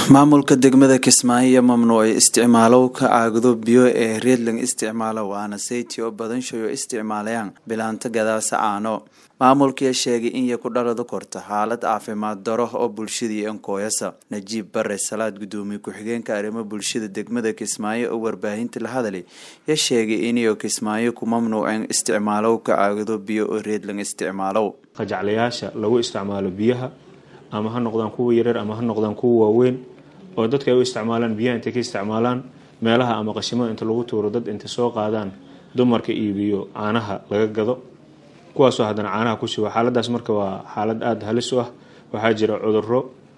maamulka degmada kismaayo mamnuucay isticmaalowka caagado biyo ee reedling isticmaalo waana sayti oo badanshayo isticmaalayaan bilaanta gadaasa caano maamulkiia sheegay in ya ku dhaladu korta xaalad caafimaad daro oo bulshadii enkooyasa najiib bare salaad gudoomiye ku-xigeenka arrimo bulshada degmada kismaayo oo warbaahinta la hadalay ya sheegay iniyo kismaayo ku mamnuuceen isticmaalowka caagado biyo oo reedling isticmaalow qajaclayaasha lagu isticmaalo biyaha ama ha noqdaan kuwa yareer ama ha noqdaan kuwa waaweyn oo dadka ay u isticmaalaan biyaha intay ka isticmaalaan meelaha ama qashimada inta lagu tuuro dad intay soo qaadaan dumarka iibiyo caanaha laga gado kuwaasoo haddana caanaha ku shuba xaaladaas marka waa xaalad aada halis u ah waxaa jira cuduro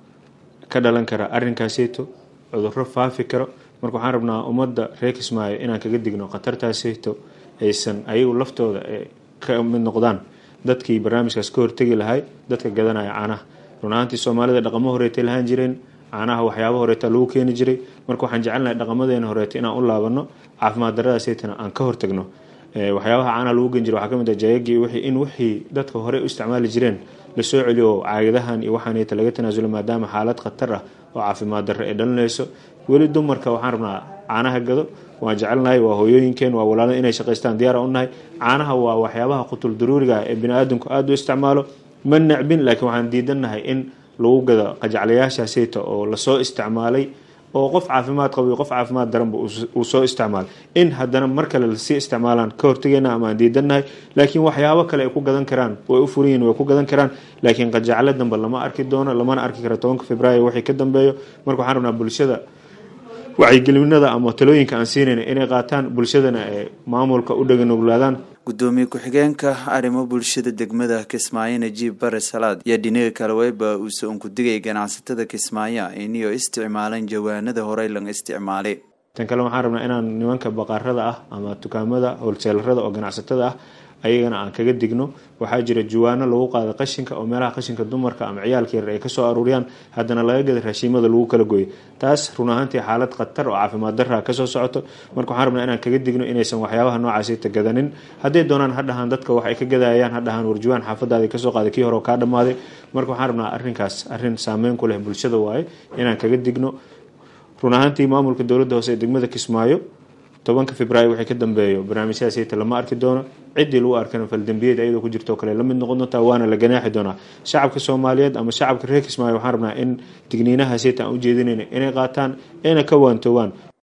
ka dhalan kara arrinkaaseeto cuduro faafi karo marka waxaan rabnaa ummadda reer kismaayo inaan kaga digno khatartaaseeto aysan ayagu laftooda ka mid noqdaan dadkii barnaamijkaas ka hortegi lahay dadka gadanaya caanaha run ahaantii soomaalida dhaqamo horeetay lahaan jireen caanaha waxyaaba horeeta lagu keeni jiray marka waxaan jecelnahay dhaqamadeena horeeta inaan u laabano caafimaad daradaaseytana aan ka hortagno waxyaabaha caanaha lagu gen jira waxaa kamid ah jayagii wixii in wixii dadka hore u isticmaali jireen lasoo celiyo caagadahan iyo waxaaneta laga tanaasulo maadaama xaalad khatar ah oo caafimaad darre ay dhalinayso weli dumarka waxaan rabnaa caanaha gado waan jecelnahay waa hooyooyinkeen waa walaalada inay shaqaystaan diyaara u nahay caanaha waa waxyaabaha qutul daruuriga ah ee bini-aadamku aada u isticmaalo ma necbin laakiin waxaan diidannahay in lagu gado qajaclayaashaaseyta oo lasoo isticmaalay oo qof caafimaad qabiyo qof caafimaad daranba uu soo isticmaalay in haddana mar kale lasii isticmaalaan ka hortageyna ama aan diidannahay laakiin waxyaabo kale ay ku gadan karaan way u furan yihin way ku gadan karaan laakiin qajaclo dambe lama arki doono lamana arki kara tobanka februaayo wixii ka dambeeyo marka waxaan rabnaa bulshada wacyigelinada ama talooyinka aan siinayna inay qaataan bulshadana ee maamulka u dhaganuglaadaan gudoomiye ku-xigeenka arrimo bulshada degmada kismaayo najiib bare salaad iyo dhinaga kale weyba uuse unkudigay ganacsatada kismaayo iniyo isticmaalan jawaanada horey lang isticmaalay tan kale waxaan rabnaa inaan nimanka baqaarada ah ama dukaamada holseelarada oo ganacsatada ah ayagana aan kaga digno waxaa jira juwaano lagu qaada qashinka oo meelaha qashinka dumarka ama ciyaalka yarer ay kasoo aruuriyaan haddana laga gada raashiimada lagu kala gooyo taas run ahaantii xaalad khatar oo caafimaad darra kasoo socoto marka waxaan rabnaa inaan kaga digno inaysan waxyaabaha noocaasita gadanin hadday doonaan ha dhahaan dadka wax ay ka gadayaan ha dhahaan warjuwaan xaafadaadi kasoo qaaday kii hore oo kaa dhammaaday marka waxaan rabnaa arrinkaas arrin saameyn ku leh bulshada waaye inaan kaga digno run ahaantii maamulka dowladda hoose ee degmada kismaayo tobanka februaayo wixii ka dambeeyo barnaamijyadaasayta lama arki doono ciddii lagu arkana faldambiyeed ayadoo ku jirtoo kale la mid noqon doontaa waana la ganaaxi doonaa shacabka soomaaliyeed ama shacabka reer kismaayo waxaan rabnaa in digniinahaasayta aan ujeedinayna inay qaataan ayna ka waantoowaan